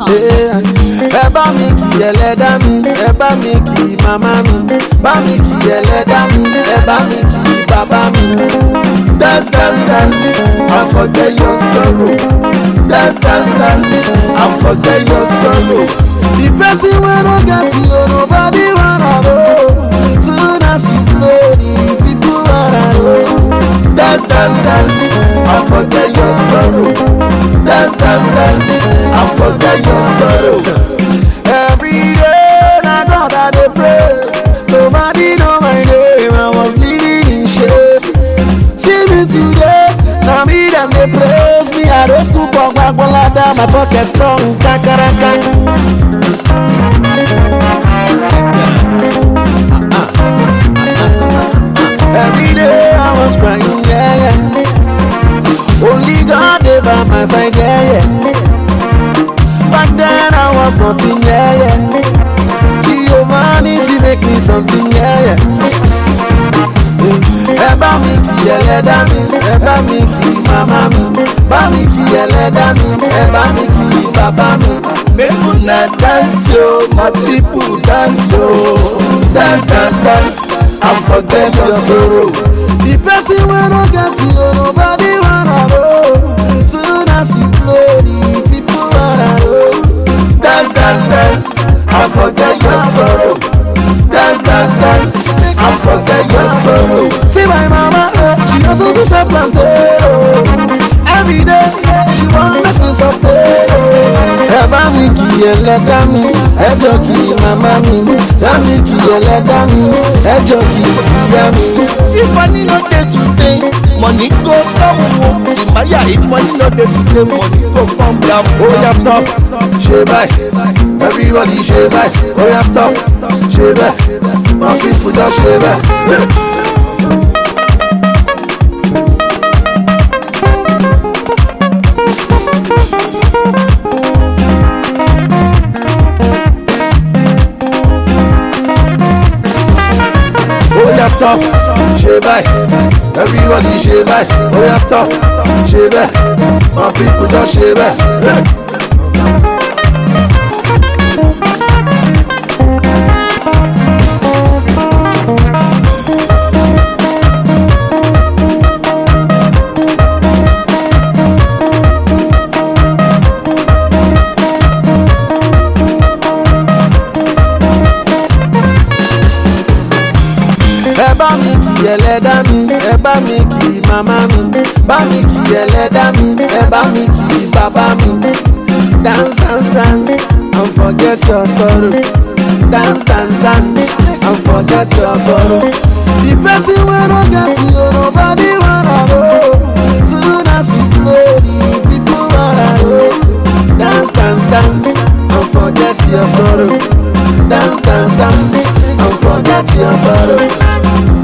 ẹ bá mi kí ẹlẹ́dá mi ẹ bá mi kí màmá mi bá mi kí ẹlẹ́dá mi ẹ bá mi kí bàbá mi. Dance, dance, dance, and forget your sorrow. Dance, dance, dance, and forget your sorrow. The person wey no get you nobody wanna know. Soon as you blow the people wanna know. Dance, dance, dance, and forget your sorrow. Dance, dance, dance, and forget your sorrow. Every day na God I dey pray. Nobody know my name, I was living in shame. See me today, na me dem dey praise me. I dey school for gbagbolada, my pocket strong kakaraka. Every day I was crying, yeah, yeah. Only God dey by my side, yeah, yeah. Back then I was nothing, yeah, yeah. Giovanni, she make me something, yeah, yeah. Ẹ bá mi kí ẹlẹ́dá mi, ẹ bá mi kí màmá mi, bá mi kí ẹlẹ́dá mi, ẹ bá mi kí bàbá mi. Make una dance yo, my people dance yo. Dance, dance, dance, and forget your sorrow. The person wey no get you, nobody wanna know. Soon as you blow, the people wanna know. Dance, dance, dance, and forget your sorrow. Dance, dance, dance, and forget your sorrow. See my mama, eh, she also do self plantain. Oh. Every day, she want make me sustain. Oh. Ẹ bá mi kí ẹlẹ́dá mi, ẹ jọ kí màmá mi. Bá mi kí ẹlẹ́dá mi, ẹ jọ kí ìyá mi. If money no dey today, money go come o. Simaya, if money no dey today, money go come down. Ó yá stop, ṣe báyìí. Everybody ṣe báyìí. Ó yá stop, ṣe bẹ́ẹ̀. My people just ṣe bẹ́ẹ̀. ó yá stop ṣe báyìí everybody ṣe báyìí ó yá stop ṣe bẹ́ẹ̀ my people just ṣe bẹ́ẹ̀. ẹ bá mi kí ẹlẹ́dá mi ẹ bá mi kí màmá mi bá mi kí ẹlẹ́dá mi ẹ bá mi kí bàbá mi. dance dance dance and forget your sorrow dance dance dance and forget your sorrow. the person wey no get you nobody wanna know soon as you blow the people wanna know. dance dance dance and forget your sorrow dance dance dance and forget your sorrow.